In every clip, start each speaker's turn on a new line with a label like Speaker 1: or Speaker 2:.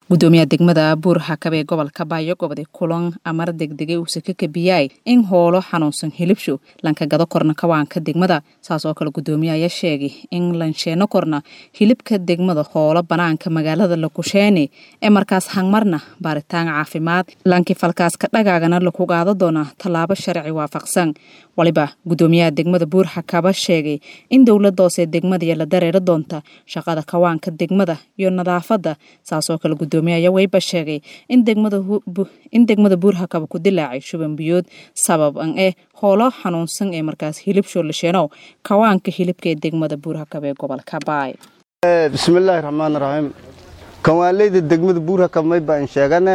Speaker 1: gudoomiyaha degmada buur xakab ee gobolka baayo gobode kulan amar degdegay uuse ka kabiyay in hoolo xanuunsan hilibsho lanka gado korna kawaanka degmada saas oo kale gudoomiya ayaa sheegay in lansheeno korna hilibka degmada hoolo banaanka magaalada lakusheene ee markaas hangmarna baaritaan caafimaad lankii falkaaska dhagaagana laku qaado doona tallaabo sharci waafaqsan waliba gudoomiyaha degmada buur xakaba sheegay in dowladoose degmadiya la dareeri doonta shaqada kawaanka degmada iyo nadaafada saasoo kale gudoomiyaaya weyba sheegay in degmada buur hakaba ku dilaacay shuban biyood sabab an eh hoolo xanuunsan ee markaas hilibsho lasheenow kawaanka hilibka ee degmada buur hakab ee gobolka baay
Speaker 2: bismillaahi raxmaan raxiim kawaanleyda degmada buur hakab may baan sheegane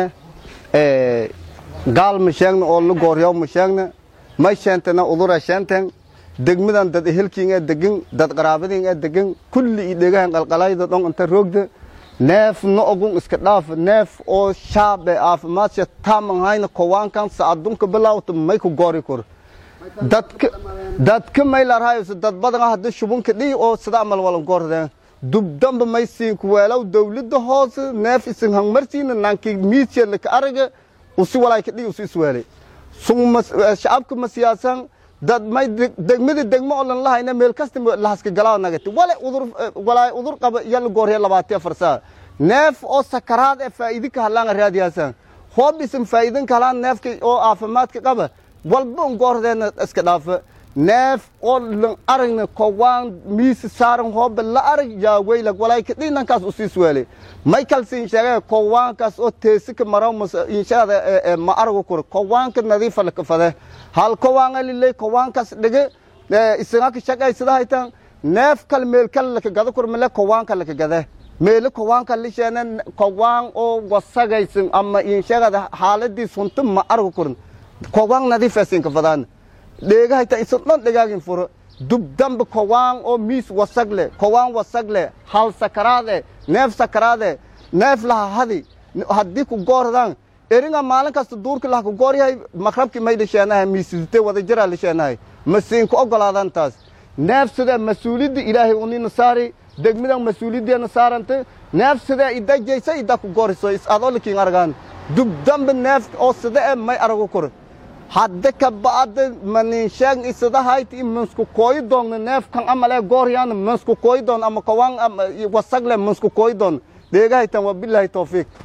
Speaker 2: gaal ma sheegna oo la gooryaw ma sheegna may sheentana udura sheenten degmadan dad ehelkiin ee degan dad qaraabadiin ee degan kulli i dhegahan qalqalayda dhon inta roogda neef no ogun iska dhaaf neef oo shaabe caafimaadsa taaman hayna kowaankan saadunka bilaawta may ku goori kor dadka dadka may larhayso dad badan hadda shubunka dhii oo sida amal walan goordeen dubdamba may siin ku weelaw dawladda hoose neef isin hangmarsiina nanki miisya laka araga usi walaayka dhii usi isweelay shacabka ma siyaasan dad may degmada degmo oo lan lahayna meel kasta lahaska galaa nagati wale udur walaay udur qaba yalla goorya labaatiya farsaa neef oo sakaraad ee faa'iidi ka hadlaan raadiyaasan hoob isin faa'iidin ka hadlaan neefka oo caafimaadka qaba walba un goordeena iska dhaafa neef oo lan aragna kowaan miisi saaran hooba la arag yaa weylag walaay ka dhinankaas usiis weelay may kalsiin sheegay kowaankaas oo teesika maraw inshaada ma aragu kur kowaanka nadiifa la kafade hal kowaanga lilay kowaankaas dhige isagaka shaqaysada haytan neef kal meel kal laka gada kur male kowaanka laka gade meelo kowaanka lisheena kowaan oo wasagaysan ama inshagada xaaladii sunta ma aragu kurin kowaan nadiifasin kafadaan dheega haytan isu dhan dhegaagin furo dubdamba kowaan oo miis wasagle kowaan wasagle hal sakaraade neef sakaraade neef laha hadi haddii ku goordaan eringa maalin kasta duurki laha ku gooryahay maqrabki may lisheenahay miisite wada jiraa lisheenahay masiinku ogolaadan taas neef sidee mas-uuliyadda ilaahay unina saari degmadan mas-uuliyaddeena saaranta neef sidee idajaysa ida ku gooriso is adoo likiin argaan dubdamba neef oo sida e may aragu kur hadda ka ba'da maninsheeg isadahayti mansku kooyi doonna neefkan amale gooryaana mansku kooyi doon ama kowaan wasagle mansku kooyi doon dheegahaytan waa bilaahi tawfiiq